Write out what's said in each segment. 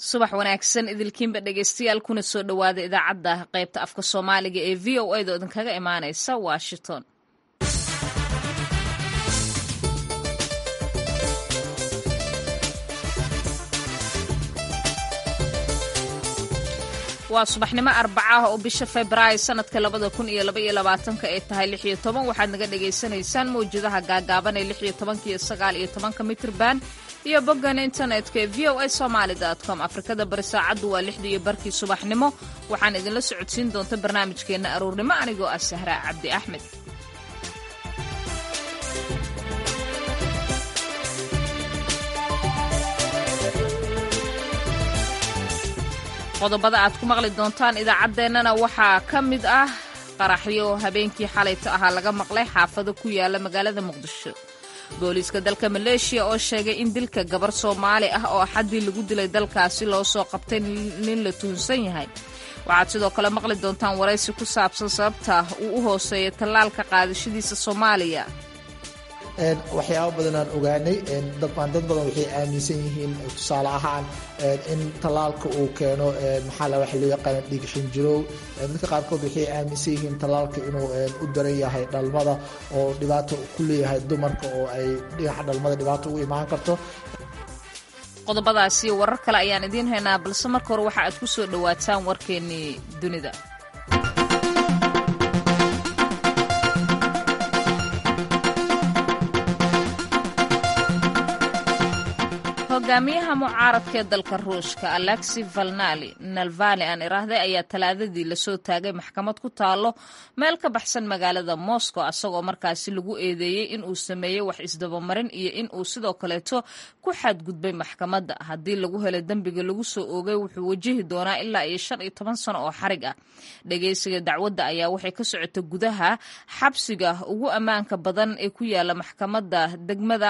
subax wanaagsan idilkiinba dhegeystayaal kuna soo dhowaada idaacadda qaybta afka soomaaliga ee v o a da idinkaga imaaneysa washington waa subaxnimo arbacaah oo bisha februaayo sanadka labada kun iyo laba iyo labaatanka ay tahay lix iyo toban waxaad naga dhagaysanaysaan mawjadaha gaagaaban ee lix iyo tobanka iyo sagaal iyo tobanka mitrban iyo boggan internetka ee v o a somaali com afrikada bari saacaddu waa lixda iyo barkii subaxnimo waxaan idinla socodsiin doonta barnaamijkeenna aruurnimo anigoo ah sahraa cabdi axmed qodobada aad ku maqli doontaan idaacaddeenana waxaa ka mid ah qaraxyo habeenkii xalayta ahaa laga maqlay xaafado ku yaala magaalada muqdisho booliiska dalka maleeshiya oo sheegay in dilka gabar soomaali ah oo axaddii lagu dilay dalkaasi loo soo qabtay nin la tuhunsan yahay waxaad sidoo kale maqli doontaan waraysi ku saabsan sababta uu u hooseeya tallaalka qaadashadiisa soomaaliya waxyaaba badanaan ogaanay dadbaan dad badan waxay aaminsan yihiin tusaale ahaan in tallaalka uu keeno maxaa la waxa loo yaqaana dhiig xinjirow dadka qaarkood waxay aaminsan yihiin tallaalka inuu u daran yahay dhalmada oo dhibaato ku leeyahay dumarka oo ay dhinaca dhalmada dhibaato ugu imaan karto qodobadaas iyo warar kale ayaan idiin haynaa balse marka hore waxa aad ku soo dhowaataan warkeennii dunida hogaamiyaha mucaaradka ee dalka ruushka alexi valnali nalvani aan iraahday ayaa talaadadii lasoo taagay maxkamad ku taalo meel ka baxsan magaalada moscow asagoo markaasi lagu eedeeyey in uu sameeyey wax isdabamarin iyo in uu sidoo kaleeto ku xadgudbay maxkamadda haddii lagu helay dembiga lagu soo oogay wuxuu wajihi doonaa ilaa iyo shan iyo toban sano oo xarig ah dhegeysiga dacwadda ayaa waxay ka socota gudaha xabsiga ugu ammaanka badan ee ku yaala maxkamadda degmada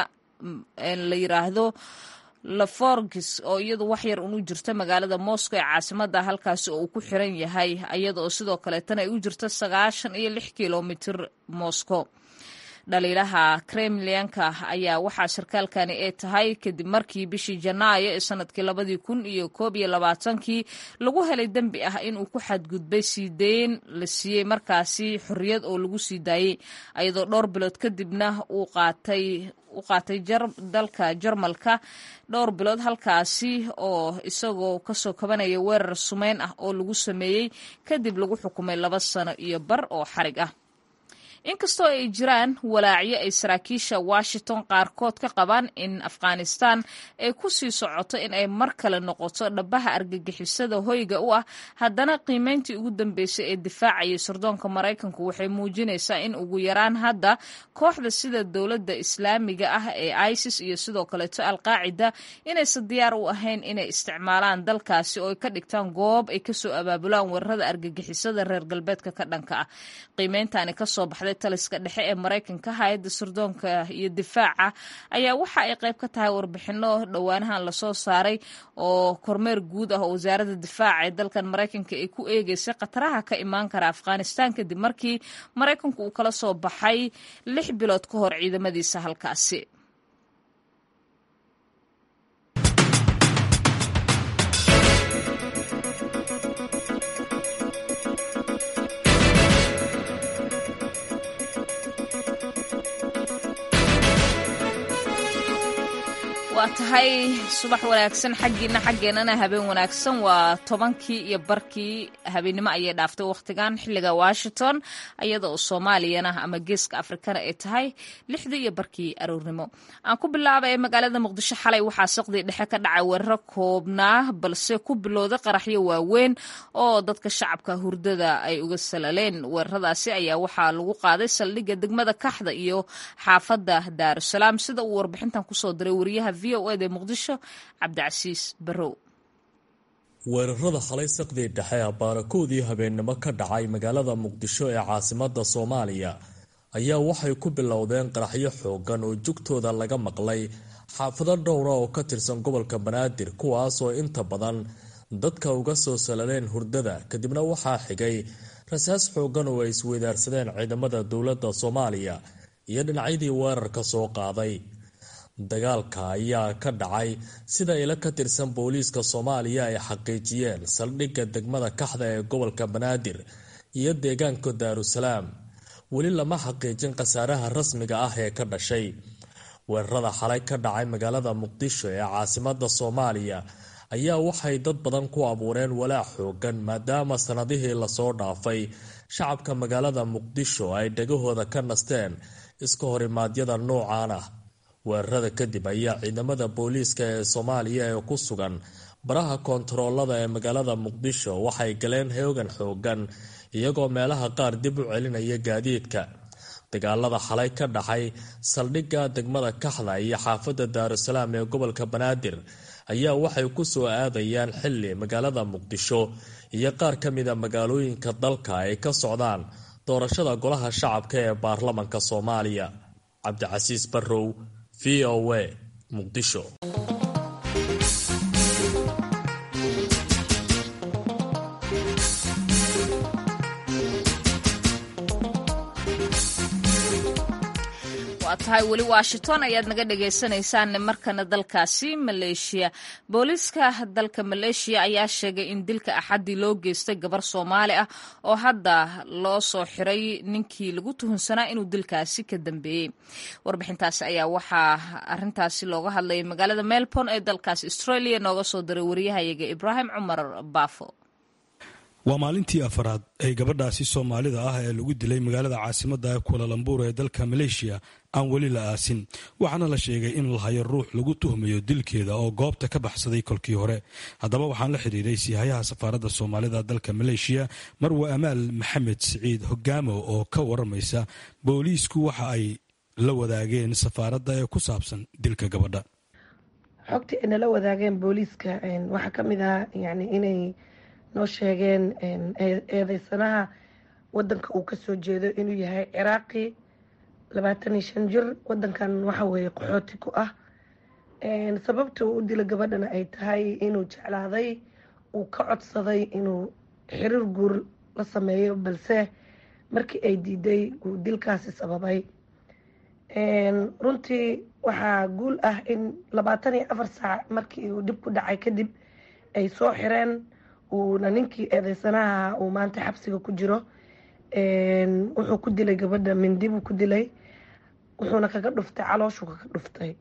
la yiraahdo laforgis oo iyadu wax yar unu jirta magaalada moscow ee caasimada halkaasi oo uu ku xiran yahay iyada oo sidoo kaleetana ay u jirto sagaashan iyo lix kilomitr moscow dhaliilaha kremlianka ayaa waxaa sarkaalkani ay tahay kadib markii bishii janaayo ee sanadkii labadii kun iyo koob iyo labaatankii lagu helay dembi ah inuu ku xadgudbay sii deyn la siiyey markaasi xorriyad oo lagu sii daayey iyadoo dhowr bilood kadibna uu qaatay u qaatay dalka jarmalka dhowr bilood halkaasi oo isagoo kasoo kabanaya weerar sumeyn ah oo lagu sameeyey kadib lagu xukumay laba sano iyo bar oo xarig ah inkastoo ay jiraan walaacyo ay saraakiisha washington qaarkood ka qabaan in afghanistan ay ku sii socoto in ay mar kale noqoto dhabaha argagixisada hoyga u ah haddana qiimeyntii ugu dambeysay ee difaacayay sirdoonka maraykanku waxay muujinaysaa in ugu yaraan hadda kooxda sida dowladda islaamiga ah ee isis iyo sidoo kaleeto alqaacida inaysan diyaar u ahayn inay isticmaalaan dalkaasi oo ay ka dhigtaan goob ay kasoo abaabulaan weerarada argagixisada reer galbeedka ka dhanka ah qiimeyntaani kasoo baxday taliska dhexe ee maraykanka hay-adda sirdoonka iyo difaaca ayaa waxa ay qayb ka tahay warbixino dhowaanahan lasoo saaray oo kormeer guud ah oo wasaaradda difaaca ee dalkan maraykanka ay ku eegeysay khataraha ka imaan kara afghanistan kadib markii maraykanku uu kala soo baxay lix bilood ka hor ciidamadiisa halkaasi waa tahay subax wanaagsan xaggiina xaggeennana habeen wanaagsan waa tobankii iyo barkii habeennimo ayay dhaaftay wakhtigan xilliga washington iyada oo soomaaliyana ama geeska afrikana ay tahay lixdii iyo barkii aroornimo aan ku bilaabay magaalada muqdisho xalay waxaa saqdii dhexe ka dhacay weeraro koobnaa balse ku bilowday qaraxyo waaweyn oo dadka shacabka hurdada ay uga salaleen weeraradaasi ayaa waxaa lagu qaaday saldhigga degmada kaxda iyo xaafadda daarusalaam sida uu warbixintan kusoo diray wariyaha v o ed ee muqdisho cabdicasiis barrow weerarada xalay saqdii dhexe abaarakoodii habeennimo ka dhacay magaalada muqdisho ee caasimada soomaaliya ayaa waxay ku bilowdeen qaraxyo xoogan oo jugtooda laga maqlay xaafado dhowra oo ka tirsan gobolka banaadir kuwaas oo inta badan dadka uga soo salaleen hurdada kadibna waxaa xigay rasaas xoogan oo ay isweydaarsadeen ciidamada dowladda soomaaliya iyo dhinacyadii weerarka soo qaaday dagaalka ayaa ka dhacay sida ilo ka tirsan booliiska soomaaliya ay xaqiijiyeen saldhigga degmada kaxda ee gobolka banaadir iyo deegaanka daarusalaam weli lama xaqiijin khasaaraha rasmiga ah ee ka dhashay weerarada xalay ka dhacay magaalada muqdisho ee caasimada soomaaliya ayaa waxay dad badan ku abuureen walaac xoogan maadaama sanadihii lasoo dhaafay shacabka magaalada muqdisho ay dhagahooda ka nasteen iska horimaadyada noocan ah weerarada kadib ayaa ciidamada booliiska ee soomaaliya ee ku sugan baraha koontaroolada ee magaalada muqdisho waxay galeen hoogan xoogan iyagoo meelaha qaar dib u celinaya gaadiidka dagaalada xalay ka dhaxay saldhigga degmada kaxda iyo xaafadda daarusalaam ee gobolka banaadir ayaa waxay ku soo aadayaan xilli magaalada muqdisho iyo qaar ka mida magaalooyinka dalka ay ka socdaan doorashada golaha shacabka ee baarlamanka soomaaliya cabdicasiis barrow v o a muqdisho waa tahay weli washington ayaad naga dhagaysanaysaan markana dalkaasi maleeshiya booliiska dalka maleeshiya ayaa sheegay in dilka axaddii loo geystay gabar soomaali ah oo hadda loo soo xiray ninkii lagu tuhunsanaa inuu dilkaasi ka dambeeyey warbixintaasi ayaa waxaa arintaasi looga hadlayay magaalada melbourne ee dalkaasi australia nooga soo diray wariyahayaga ibraahim cumar baafo waa maalintii afaraad ee gabadhaasi soomaalida ah ee lagu dilay magaalada caasimadda kualalambuur ee dalka maleeshiya aan weli la aasin waxaana la sheegay in la hayo ruux lagu tuhmayo dilkeeda oo goobta ka baxsaday kolkii hore haddaba waxaan la xidhiiray siihayaha safaaradda soomaalida dalka maleeshiya marwe amaal maxamed siciid hogaamo oo ka waramaysa booliisku waxa ay la wadaageen safaaradda ee ku saabsan dilka gabadha xogtii ay nala wadaageen booliiska waxaa ka mid ah yani inay noo sheegeen eedeysanaha wadanka uu kasoo jeedo inuu yahay ciraaqi labaatan iyo shan jir wadankan waxa weeye qaxooti ku ah sababta uu u dila gabadhana ay tahay inuu jeclaaday uu ka codsaday inuu xiriir guur la sameeyo balse markii ay diiday uu dilkaasi sababay runtii waxaa guul ah in labaatan iyo afar saac markii uu dhib ku dhacay kadib ay soo xireen uuna ninkii eedeysanaha uu maanta xabsiga ku jiro wuxuu ku dilay gabadha mindi buu ku dilay wuxuuna kaga dhuftay calooshuu kaga dhuftay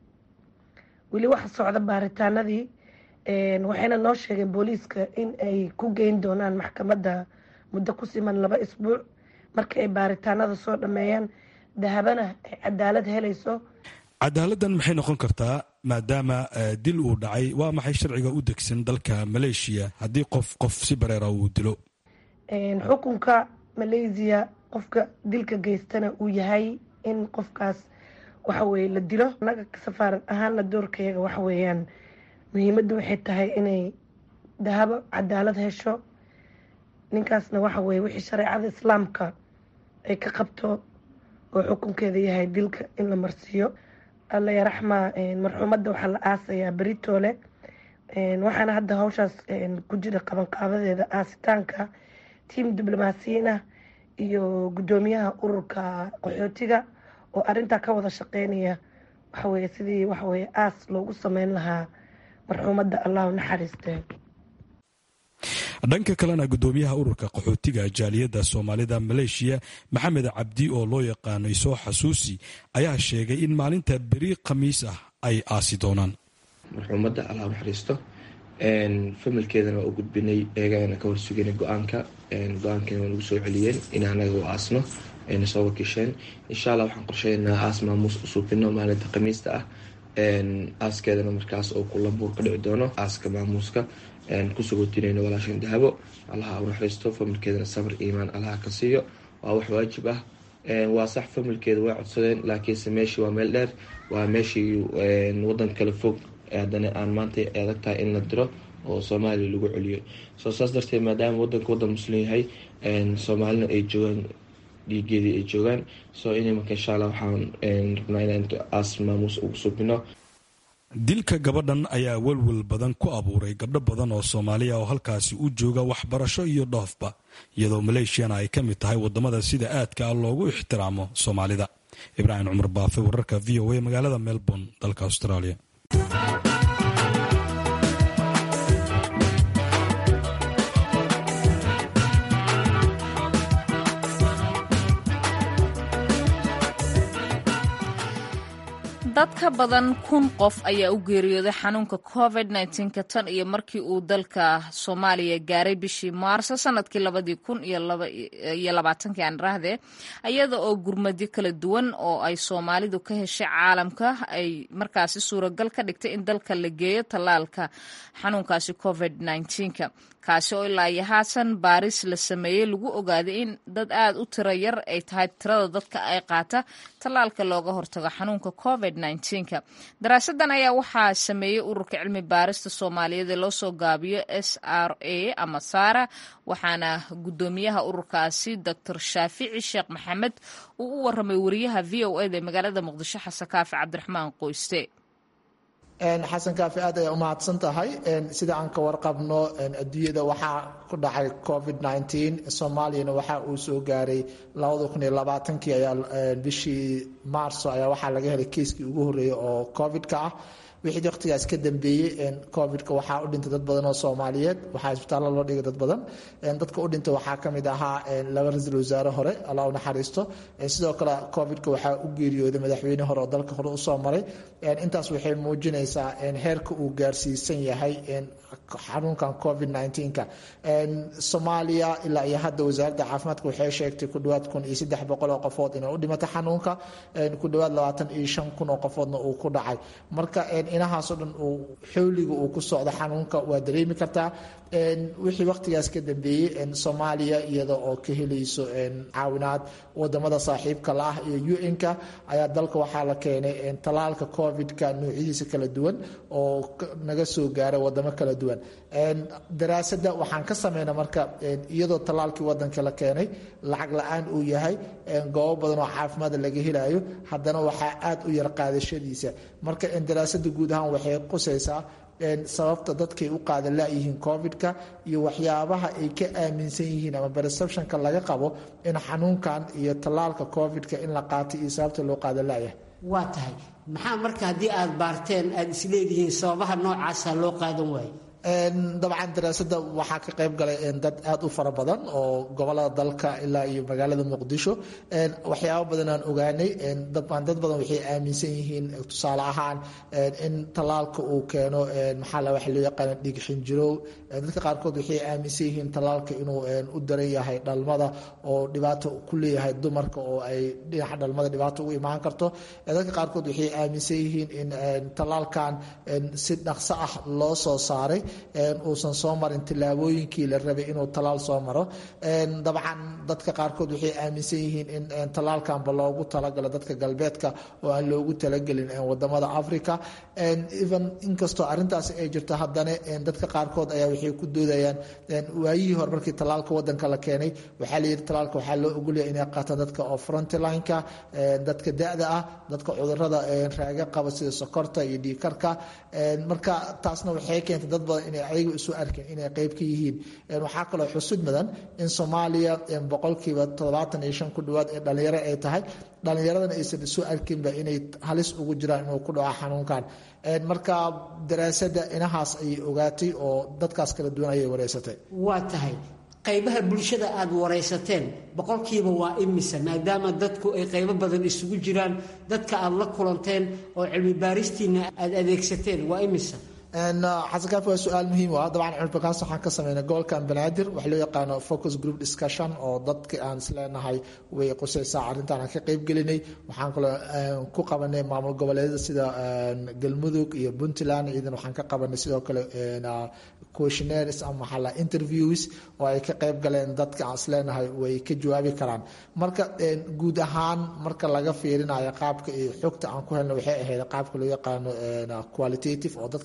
weli waxa socda baaritaanadii waxayna noo sheegeen booliiska in ay ku geyn doonaan maxkamadda muddo ku siman laba isbuuc marka ay baaritaanada soo dhameeyaan dahabana ay cadaalad helayso cadaaladdan maxay noqon kartaa maadaama dil uu dhacay waa maxay sharciga u degsan dalka maleeshiya haddii qof qof si bareera uu dilo xukunka malaysiya qofka dilka geystana uu yahay in qofkaas waxaweye la dilo naga safaarad ahaana doorkayaga waxaweeyaan muhiimadda waxay tahay inay dahabo cadaalad hesho ninkaasna waxaweye wixii shareecada islaamka ay ka qabto oo xukunkeeda yahay dilka in la marsiiyo alla yaraxma marxuumadda waxaa la aasayaa beritoole waxaana hadda hawshaas ku jira qabanqaabadeeda aasitaanka tiim diblomaasiyiin ah iyo guddoomiyaha ururka qaxootiga oo arintaa ka wada shaqeynaya waxaweye sidii waxaweye aas loogu sameyn lahaa marxuumadda allahu naxariistee dhanka kalena guddoomiyaha ururka qaxootiga jaaliyadda soomaalida maleeshiya maxamed cabdi oo loo yaqaanay soo xasuusi ayaa sheegay in maalinta beri khamiis ah ay aasi doonaan marxuumadda allah naxariisto familkeedana waa u gudbinay eegana ka horsuganay go-aanka go-aankana waa nagu soo celiyeen in anaga u aasno ayna soo wakiisheen insha allah waxaan qorsheynaa aas maamuus u suubino maalinta khamiista ah aaskeedana markaas oo kulambuur ka dhici doono aaska maamuuska kusugotinayno walaashan dahabo allaha u naxariisto familkeedana sabr iimaan allaha ka siiyo waa wax waajib ah waa sax familkeeda way codsadeen laakiinse meeshii waa meel dheer waa meeshii wadan kale fog haddana aan maanta adag tahay in la diro oo soomaaliya lagu celiyo soo saas darteed maadaama wadanka wadan muslim yahay soomaalina ay joogaan dhiigeedii ay joogaan soo in marka insha allah waxaan rabnaa inaan aas maamuus ugu subino dilka gabadhan ayaa welwel badan ku abuuray gabdho badan oo soomaaliya oo halkaasi u jooga waxbarasho iyo dhoofba iyadoo maleeshiyana ay ka mid tahay wadamada sida aadka ah loogu ixtiraamo soomaalida ibraahim cumar baafe wararka v o a magaalada melbourne dalka australia dad ka badan kun qof ayaa u geeriyooday xanuunka covid ka tan iyo markii uu dalka soomaaliya gaaray bishii maarso sanadkii labadii kun iyo labaatankii aan rahde iyada oo gurmadyo kala duwan oo ay soomaalidu ka heshay caalamka ay markaasi suuragal ka dhigtay in dalka la geeyo tallaalka xanuunkaasi covid ka kaasi oo ilaa iyo haatan baaris la sameeyey lagu ogaaday in dad aad u tiro yar ay tahay tirada dadka ay qaata tallaalka looga hortago xanuunka covid ka daraasadan ayaa waxaa sameeyey ururka cilmi baarista soomaaliyeed ee loo soo gaabiyo s r a ama sara waxaana guddoomiyaha ururkaasi doctor shaafici sheekh maxamed uu u waramay wariyaha v o eda ee magaalada muqdisho xasan kaafi cabdiraxmaan qoyste xasan kaafi aad ayaa umahadsan tahay sida aan ka warqabno adduunyada waxaa ku dhacay covid soomaaliyana waxa uu soo gaaray kii ayaa bishii maarso ayaa waxaa laga helay kiiskii ugu horreeyay oo covid-ka ah wixii waqtigaas ka dambeeyey covid-ka waxaa u dhintay dad badan oo soomaaliyeed waxaa isbitaallo loo dhigay dad badan dadka u dhintay waxaa ka mid ahaa laba ra-iisul wasaare hore allah u naxariisto sidoo kale covid-ka waxaa u geeriyooday madaxweyne hore oo dalka hore usoo maray intaas waxay muujinaysaa heerka uu gaarsiisan yahay xanuunkan covid ka soomaaliya ilaa iyo hadda wasaaradda caafimaadka waxay sheegtay ku dhawaad kun iyo saddex boqol oo qofood inay u dhimatay xanuunka ku dhawaad labaatan iyo shan kun oo qofoodna uu ku dhacay marka inahaasoo dhan uu xowliga uu ku socdo xanuunka waa dareemi kartaa wixii waqtigaas ka dambeeyey soomaaliya iyada oo ka helayso caawinaad wadamada saaxiibka la ah iyo un-ka ayaa dalka waxaa la keenay tallaalka covid-ka noocyadiisa kala duwan oo naga soo gaaray wadamo kala duwan daraasada waxaan ka sameyna marka iyadoo tallaalkii wadanka la keenay lacag la-aan uu yahay goobo badan oo caafimaada laga helayo haddana waxaa aad u yar qaadashadiisa marka daraasada guud ahaan waxay qusaysaa sababta dadkay u qaada layihiin covid-ka iyo waxyaabaha ay ka aaminsan yihiin ama perceptionka laga qabo in xanuunkan iyo tallaalka covid-ka in la qaatay iyo sababta loo qaada layahay waa tahay maxaa marka haddii aada baarteen aada isleedihiin sababaha noocaasa loo qaadan waayo dabcan daraasada waxaa ka qayb galay dad aad u fara badan oo gobolada dalka ilaa iyo magaalada muqdisho waxyaaba badan aan ogaanay dad badan waxay aaminsan yihiin tusaale ahaan in tallaalka uu keeno maxaa la waxa loo yaqaana dhiig xinjirow dadka qaarkood waxay aaminsan yihiin tallaalka inuu u daran yahay dhalmada oo dhibaato ku leeyahay dumarka oo ay dhinaca dhalmada dhibaato ugu imaan karto dadka qaarkood waxay aaminsan yihiin in tallaalkan si dhaqso ah loo soo saaray uusan soo marin tillaabooyinkii la rabay inuu tallaal soo maro dabcan dadka qaarkood waxay aaminsan yihiin in tallaalkanba loogu talagalo dadka galbeedka oo aan loogu talagelin wadamada africa even inkastoo arintaas ay jirto haddana dadka qaarkood ayaa waxay ku doodayaan waayihii hore markii tallaalka wadanka la keenay waxaa layidhi tallaalka waxaa loo ogolyahay inay qaataan dadka oo frontlineka dadka da-da ah dadka cudurada raaga qaba sida sokorta iyo dhiikarka marka taasna waxay keentay dad badan inay ayaga isu arkeen inay qeyb ka yihiin waxaa kaloo xusud mudan in soomaaliya boqolkiiba toddobaatan iyo shan ku dhawaad ee dhalinyaro ay tahay dhallinyaradana aysan isu arkinba inay halis ugu jiraan inuu ku dhaco xanuunkan marka daraasada inahaas ayay ogaatay oo dadkaas kala duwan ayay wareysatay waa tahay qaybaha bulshada aada waraysateen boqolkiiba waa imisa maadaama dadku ay qaybo badan isugu jiraan dadka aada la kulanteen oo cilmi baaristiina aada adeegsateen waa imisa xasan kaafi waa su-aal muhiim ah dabcan cilmibakaas waxaan ka sameynay gobolkan banaadir waxa loo yaqaano focus group discussion oo dadka aan isleenahay way qusaysaa arrintan aan ka qeyb gelinay waxaan kaloo ku qabanay maamul goboleedyada sida galmudug iyo puntland iyadan waxaan ka qabanay sidoo kale questionaires ama maxaa la interviews oo ay ka qeyb galeen dadka aan isleenahay way ka jawaabi karaan marka guud ahaan marka laga fiirinayo qaabka iyo xogta aan ku helna waxay ahayd qaabka loo yaqaano qualitative oo dadka inaan soo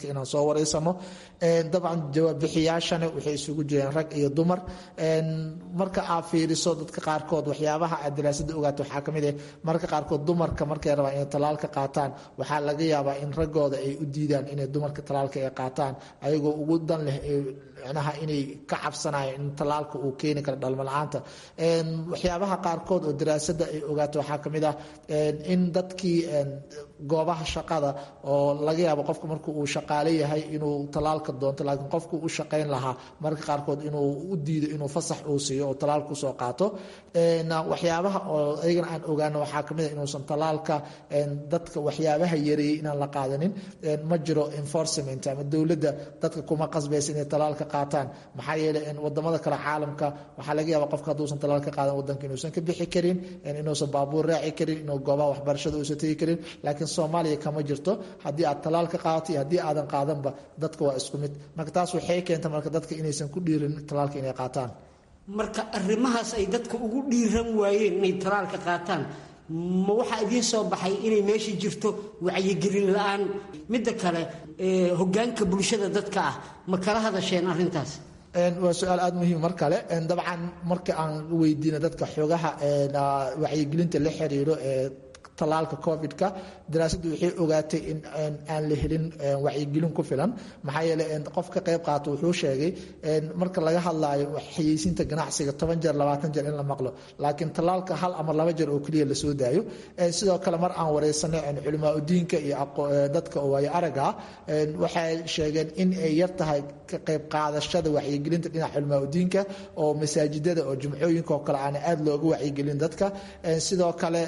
soo wareysano dabcan jawaabbixiyaashana waxay isugu jireen rag iyo dumar marka aad fiiriso dadka qaarkood waxyaabaha aad daraasada ogaata waxaa kamid ah marka qaarkood dumarka markay rabaan inay talaalka qaataan waxaa laga yaabaa in raggooda ay u diidaan inay dumarka talaalka ay qaataan ayagoo ugu dan leh micnaha inay ka cabsanayaan in talaalka uu keeni karo dhalmo la-aanta waxyaabaha qaarkood oo daraasada ay ogaato waxaa kamid ah in dadkii goobaha shaqada oo laga yaabo qofka marka uu shaqaale yahay inuu talaalka doonto laakiin qofku u shaqayn lahaa marka qaarkood inuu u diido inuu fasax uu siiyo oo talaalka usoo qaato waxyaabaha oo ayagana aan ogaano waxaa kamid ah inuusan talaalka dadka waxyaabaha yareeyey inaan la qaadanin ma jiro enforcement ama dowladda dadka kuma qasbaysa inay talaalka qaataan maxaa yeelay wadamada kale caalamka waxaa laga yaaba qofka hadduusan talaalka qaadan wadanka inuusan ka bixi karin inuusan baabuur raaci karin inuu goobaha waxbarashada uusan tegi karin laakiin soomaaliya kama jirto haddii aad talaalka qaadato iyo haddii aadan qaadanba dadka waa isku mid marka taas waxay keenta marka dadka inaysan ku dhiirin talaalka inay qaataan marka arrimahaas ay dadka ugu dhiiran waayeen inay talaalka qaataan ma waxaa idiin soo baxay inay meesha jirto wacyigelin la-aan midda kale hogaanka bulshada dadka ah ma kala hadasheen arrintaas waa su-aal aada muhiim mar kale dabcan marka aan weydiino dadka xogaha wacyigelinta la xiriiro ee talaalka covid-ka daraasaddu waxay ogaatay in aan la helin wacyigelin ku filan maxaa yeele qof ka qayb qaato wuxuu sheegay marka laga hadlaayo xayeysiinta ganacsiga toban jeer labaatan jeer in la maqlo laakiin talaalka hal ama laba jeer oo keliya lasoo daayo sidoo kale mar aan wareysanay culimaa udiinka iyo dadka waayo araga waxay sheegeen in ay yar tahay ka qayb qaadashada wacyigelinta dhinaca culimaa udiinka oo masaajidada oo jumcooyinka oo kale aana aada looga wacyigelin dadka sidoo kale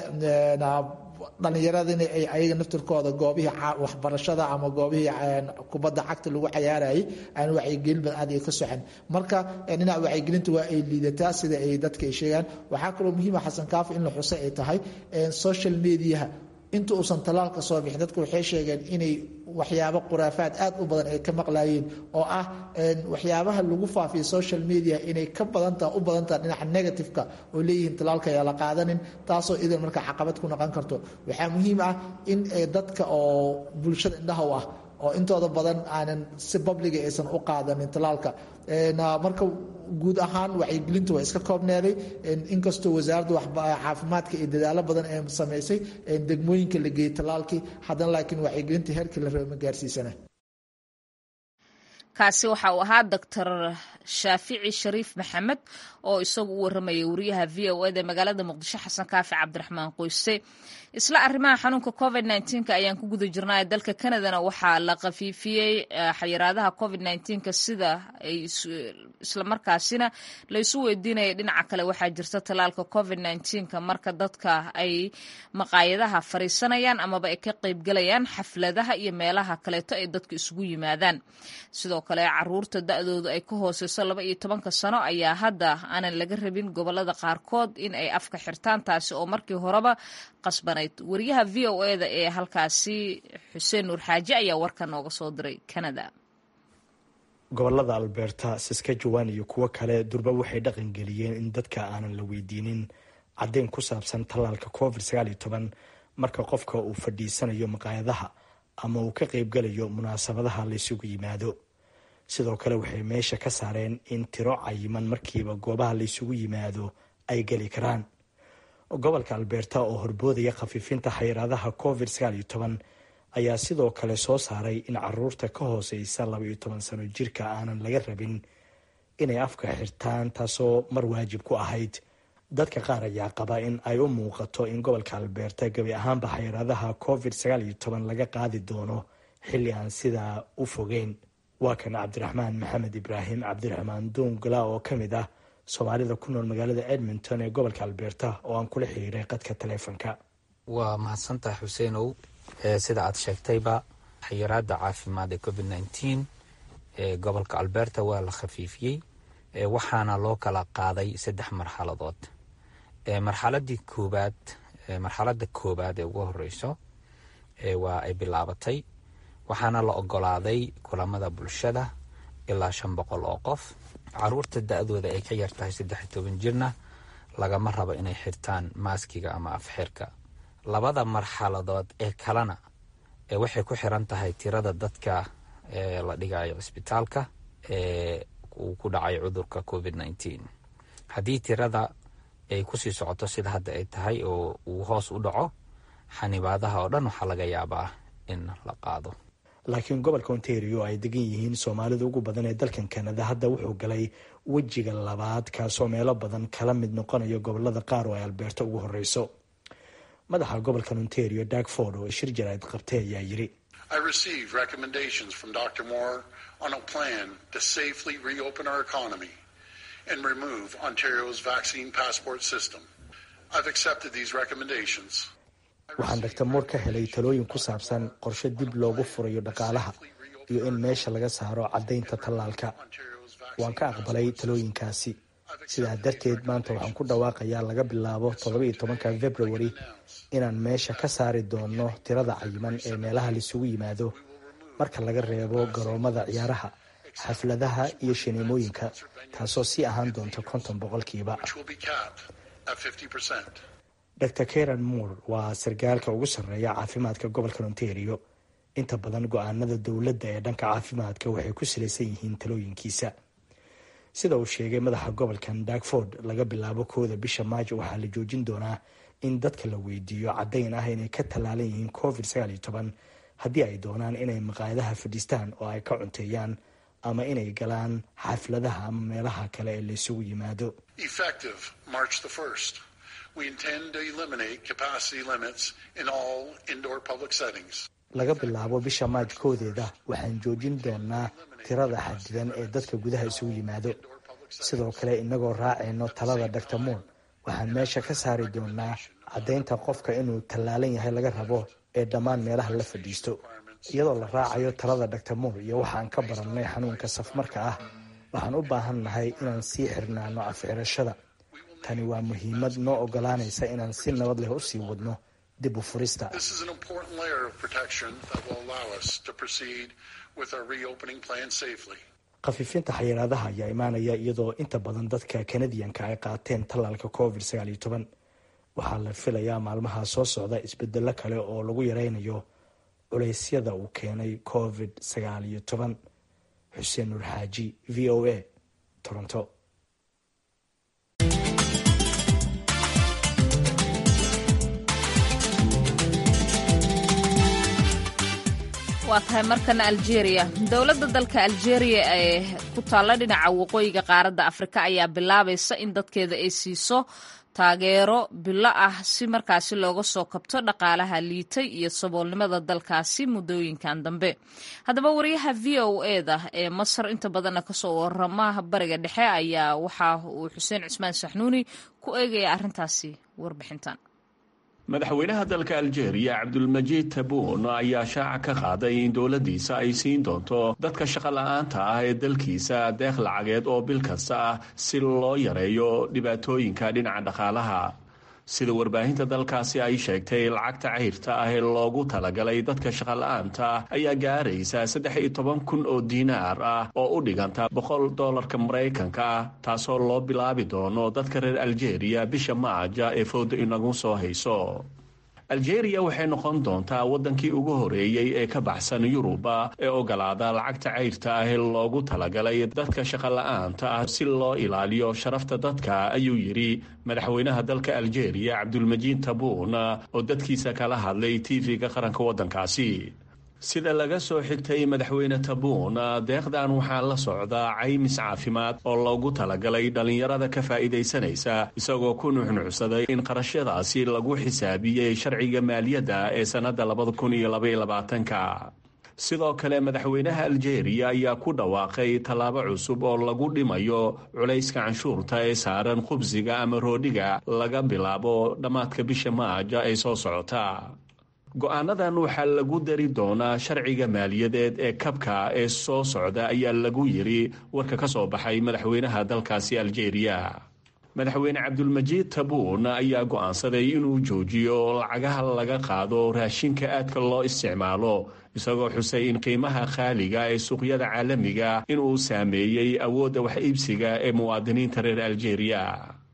dhallinyaradina ay ayaga naftirkooda goobihii waxbarashada ama goobihii kubadda cagta lagu cayaarayay aan wacyigelin badan aad ay ka socon marka dhinaca wacyigelinta waa ay liidataa sida ay dadka ay sheegaan waxaa kaloo muhiima xasan kaafo in la xusay ay tahay social mediaha inta uusan talaalka soo bixin dadka waxay sheegeen inay waxyaabo khuraafaad aad u badan ay ka maqlaayeen oo ah waxyaabaha lagu faafiyo social media inay ka badantaha u badantaha dhinaca negativeka oo leeyihiin talaalka ayaa la qaadanin taasoo idan marka caqabad ku noqon karto waxaa muhiim ah in dadka oo bulshada indhaha u ah oo intooda badan aanan si babliga aysan u qaadanin talaalka marka guud ahaan wacyigelinta waa iska koobneeday inkastoo wasaaradda caafimaadka iyo dadaalo badan ee samaysay degmooyinka la geeyey talaalkii haddana laakiin wacyigelinta heerkii la raba ma gaarsiisana kaasi waxa uu ahaa doctor shaafici shariif maxamed oo isagu u warramaya wariyaha v o eda magaalada muqdisho xasan kaafi cabdiraxmaan qoyse isla arrimaha xanuunka covid nka ayaan ku guda jirnaa dalka canadana waxaa la khafiifiyey xayiraadaha covid nka sida ay islamarkaasina laysu weydiinaya dhinaca kale waxaa jirta talaalka covid nka marka dadka ay maqaayadaha fariisanayaan amaba ay ka qeybgalayaan xafladaha iyo meelaha kaleeto ay dadka isugu yimaadaan sidoo kale caruurta da-doodu ay ka hooseyso laba iyo tobanka sano ayaa hadda aanan laga rabin gobolada qaarkood in ay afka xirtaan taasi oo markii horeba qasbanayd wariyaha v o eda ee halkaasi xuseen nuur xaaji ayaa warka nooga soo diray canada gobolada alberta saskajawan iyo kuwo kale durba waxay dhaqan geliyeen in dadka aanan la weydiinin caddeyn ku saabsan tallaalka covid marka qofka uu fadhiisanayo maqaayadaha ama uu ka qaybgalayo munaasabadaha laysugu yimaado sidoo kale waxay meesha ka saareen in tiro cayiman markiiba goobaha laysugu yimaado ay geli karaan gobolka alberta oo horboodaya khafiifinta xayiraadaha covid ayaa sidoo kale soo saaray in caruurta ka hooseysa labaiyo toban sano jirka aanan laga rabin inay afka xirtaan taasoo mar waajib ku ahayd dadka qaar ayaa qaba in ay u muuqato in gobolka alberta gebi ahaanba xayiraadaha covid laga qaadi doono xilli aan sidaa u fogeyn waa kan cabdiraxmaan maxamed ibraahim cabdiraxmaan duungala oo ka mid ah soomaalida ku nool magaalada edmonton ee gobolka alberta oo aan kula xiriiray qadka taleefonka waa mahadsantahay xuseenow sida aad sheegtayba xayiraada caafimaad ee covid nteen ee gobolka alberta waa la khafiifiyey waxaana loo kala qaaday saddex marxaladood marxaladii koobaad marxalada koobaad ee ugu horeyso waa ay bilaabatay waxaana la ogolaaday kulamada bulshada ilaa shan boqol oo qof caruurta da-dooda ay ka yartahay saddex iyo toban jirna lagama rabo inay xirtaan maaskiga ama afxirka labada marxaladood ee kalena waxay ku xiran tahay tirada dadka la dhigayo cisbitaalka uu ku dhacay cudurka covid nneteen haddii tirada ay kusii socoto sida hadda ay tahay oo uu hoos u dhaco xanibaadaha oo dhan waxaa laga yaabaa in la qaado laakiin gobolka ontario ay degan yihiin soomaalida ugu badan ee dalkan kanada hadda wuxuu galay wejiga labaad kaasoo meelo badan kala mid noqonayo gobolada qaar oo ay albeerta ugu horeyso madaxa gobolkan ontario dagford oo shir jarayd qabtay ayaa yiri waxaan dr moor ka helay talooyin ku saabsan qorshe dib loogu furayo dhaqaalaha iyo in meesha laga saaro caddaynta tallaalka waan ka aqbalay talooyinkaasi sidaa darteed maanta waxaan ku dhawaaqayaa laga bilaabo toddoba iyo tobanka february inaan meesha ka saari doono tirada cayiman ee meelaha laisugu yimaado marka laga reebo garoomada ciyaaraha xafladaha iyo shineemooyinka taasoo sii ahaan doonta konton boqolkiiba dr karen moore waa sarkaalka ugu sarreeya caafimaadka gobolka ontario inta badan go-aanada dowladda ee dhanka caafimaadka waxay ku salaysan yihiin talooyinkiisa sida uu sheegay madaxa gobolkan dagford laga bilaabo kooda bisha maajo waxaa la joojin doonaa in dadka la weydiiyo caddayn ah inay ka tallaalan yihiin covid haddii ay doonaan inay maqaayadaha fadhiistaan oo ay ka cunteeyaan ama inay galaan xafladaha ama meelaha kale ee laysugu yimaado laga bilaabo bisha maaj koodeeda waxaan joojin doonaa tirada xadidan ee dadka gudaha isugu yimaado sidoo kale inagoo raacayno talada dr moor waxaan meesha ka saari doonaa caddaynta qofka inuu tallaalan yahay laga rabo ee dhammaan meelaha la fadhiisto iyadoo la raacayo talada dr moor iyo waxaan ka barannay xanuunka safmarka ah waxaan u baahan nahay inaan sii xirnaano afxirashada tani waa muhiimad noo ogolaanaysa inaan si nabad leh usii wadno dib u furista khafiifinta xayiraadaha ayaa imaanaya iyadoo inta badan dadka kanadiyanka ay qaateen tallaalka covid waxaa la filayaa maalmaha soo socda isbedelo kale oo lagu yareynayo culeysyada uu keenay covid xuseen nuur xaaji v o a toronto waa tahay markana aljeria dowladda dalka aljeria ee ku taalla dhinaca waqooyiga qaaradda afrika ayaa bilaabaysa in dadkeeda ay siiso taageero bilo ah si markaasi looga soo kabto dhaqaalaha liitay iyo saboolnimada dalkaasi muddooyinkan dambe haddaba wariyaha v o eda ee masar inta badanna kasoo warama bariga dhexe ayaa waxa uu xuseen cismaan saxnuuni ku eegaya arrintaasi warbixintan madaxweynaha dalka aljeeriya cabdulmajiid tabuun ayaa shaaca ka qaaday in dowladdiisa ay siin doonto dadka shaqola'aanta ah ee dalkiisa deeq lacageed oo bil kasta ah si loo yareeyo dhibaatooyinka dhinaca dhaqaalaha sida warbaahinta dalkaasi ay sheegtay lacagta cayrta ah ee loogu talagalay dadka shaqola'aanta ayaa gaaraysa saddex iyo toban kun oo diinaar ah oo u dhiganta boqol doolarka maraykanka ah taasoo loo bilaabi doono dadka reer aljeeriya bisha maaja ee fowda inagu soo hayso aljeeriya waxay noqon doontaa waddankii ugu horeeyey ee ka baxsan yuruba ee ogolaada lacagta cayrta ah ee loogu talagalay dadka shaqola'aanta ah si loo ilaaliyo sharafta dadka ayuu yidhi madaxweynaha dalka aljeeriya cabdulmajiid tabuun oo dadkiisa kala hadlay tv-ga qaranka waddankaasi sida laga soo xigtay madaxweyne tabuun deeqdan waxaa la socdaa caymis caafimaad oo loogu talagalay dhallinyarada ka faa'iidaysanaysa isagoo ku nuxnuxsaday in qarashyadaasi lagu xisaabiyey sharciga maaliyadda ee sannadda labada kun iyo labaiyo labaatanka sidoo kale madaxweynaha aljeeriya ayaa ku dhawaaqay tallaabo cusub oo lagu dhimayo culayska canshuurta ee saaran khubsiga ama roodhiga laga bilaabo dhammaadka bisha maaja ee soo socota go-aanadan waxaa lagu dari doonaa sharciga maaliyadeed ee kabka ee soo socda ayaa lagu yiri warka ka soo baxay madaxweynaha dalkaasi aljeeriya madaxweyne cabdulmajiid tabuun ayaa go'aansaday inuu joojiyo lacagaha laga qaado raashinka aadka loo isticmaalo isagoo xusay in qiimaha khaaliga ee suuqyada caalamiga inuu saameeyey awoodda wax iibsiga ee muwaadiniinta reer aljeeriya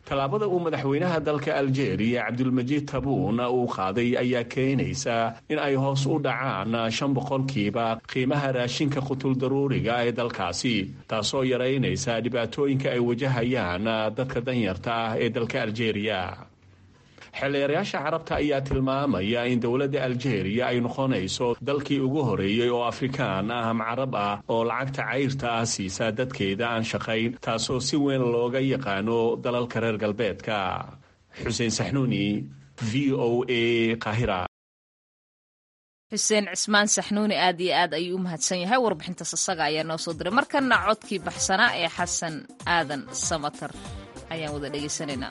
tallaabada uu madaxweynaha dalka aljeeriya cabdulmajiid tabuun uu qaaday ayaa keenaysa in ay hoos u dhacaan shan boqolkiiba qiimaha raashinka qutuldaruuriga ee dalkaasi taasoo yaraynaysa dhibaatooyinka ay wajahayaan dadka danyarta ah ee dalka aljeeriya xeelleerayaasha carabta ayaa tilmaamaya in dowladda aljeeriya ay noqonayso dalkii ugu horeeyey oo afrikaan ah ama carab ah oo lacagta cayrta ah siisa dadkeeda aan shaqayn taasoo si weyn looga yaqaano dalalka reer galbeedka xuseen saxnuuni v o a qahira xuseen cismaan saxnuuni aad iyo aad ayuu u mahadsan yahay warbixintaas isaga ayaa noo soo diray markana codkii baxsanaa ee xasan aadan samatar ayaan wada dhegaysanaynaa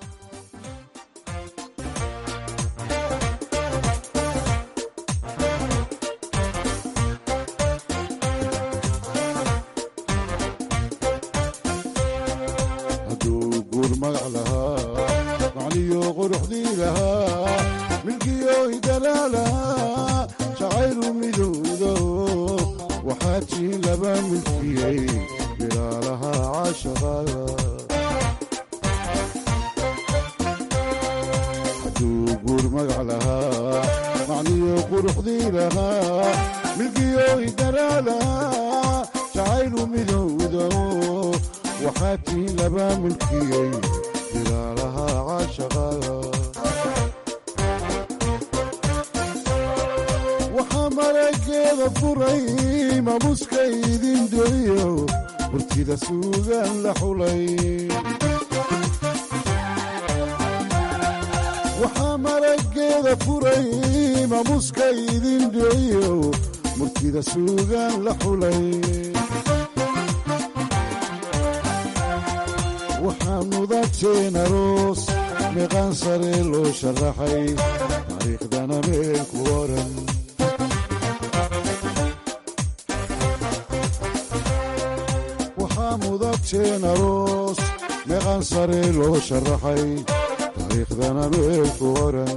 waxaa marageeda furay mamuska idin dhiciyo murtida suugaan la xulay waxaa mudateen aroos meeqaan sare loo sharaxay taariikhdana meel ku oran waxaa mudateen aroos meeqaan sare loo sharaxay taariikhdana meel ku oran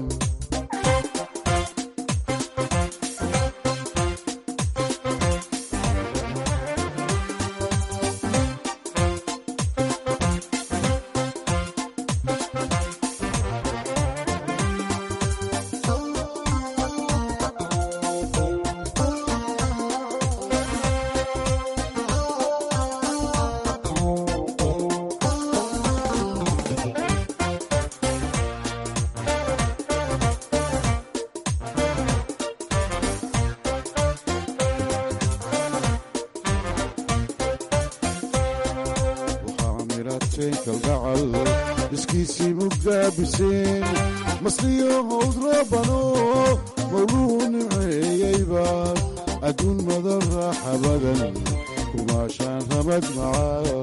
waxaa mirateen kalgacal iskiisii mugaabiseen masliyo howd rabano mawluu nimceeyeyba adduun madan raaxa badan kumaashaan ramad macaa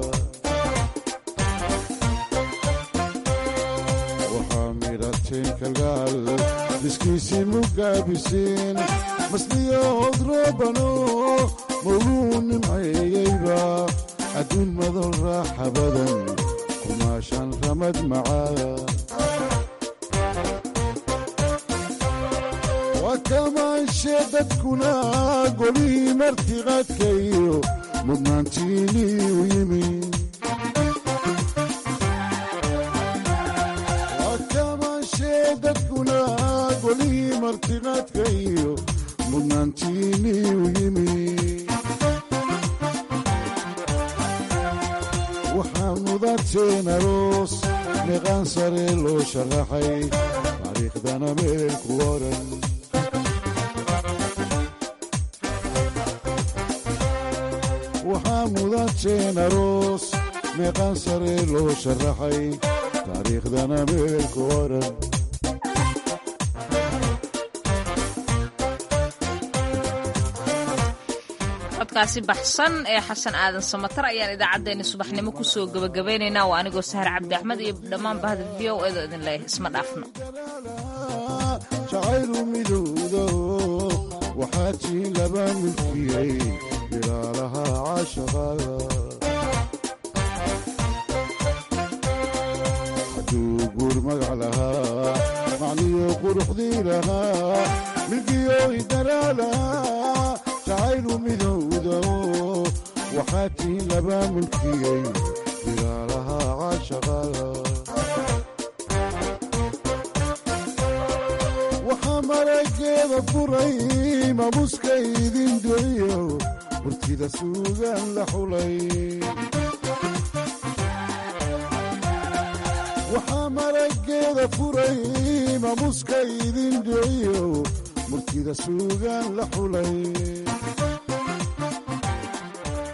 waxaa mirateen kalgacal iskiisii mugaabiseen masliyo howd rabano mawluu nimceeyeyba adduun madan raaxa badan kumaashaan ramad macaa waa kamaanshe dadkuna golihii martiqaadkayo mudnaantiinii u yimi waa kamaanshe dadkuna golihii martiqaadkayo mudnaantiinii u yimi waxaa mudateen aroos meeqaan sare loo sharaxay taariikhdana meel ku oran waxaa mudateen aroos meeqaan sare loo sharaxay taariikhdana meel ku oran codkaasi baxsan ee xasan aadan samatar ayaan idaacaddeenni subaxnimo kusoo gebagabaynaynaa waa anigoo sahar cabdi axmed iyo dhammaan bahda v o edo idin leeyahay isma dhaafno jacaylu midowdo waxaa tii laba milkiyey bilaalaha caashaqada hadduu guur magac lahaa macniyo quruxdii lahaa milkiyo idaraala jacaylu midowdo waxaa tii laba milkiyey bilaalaha caashaqada marageeda furay mamuska idin dhiciyo murtida suugaan la xulay waxaa marageeda furay mamuska idin dhiciyo murtida suugaan la xulay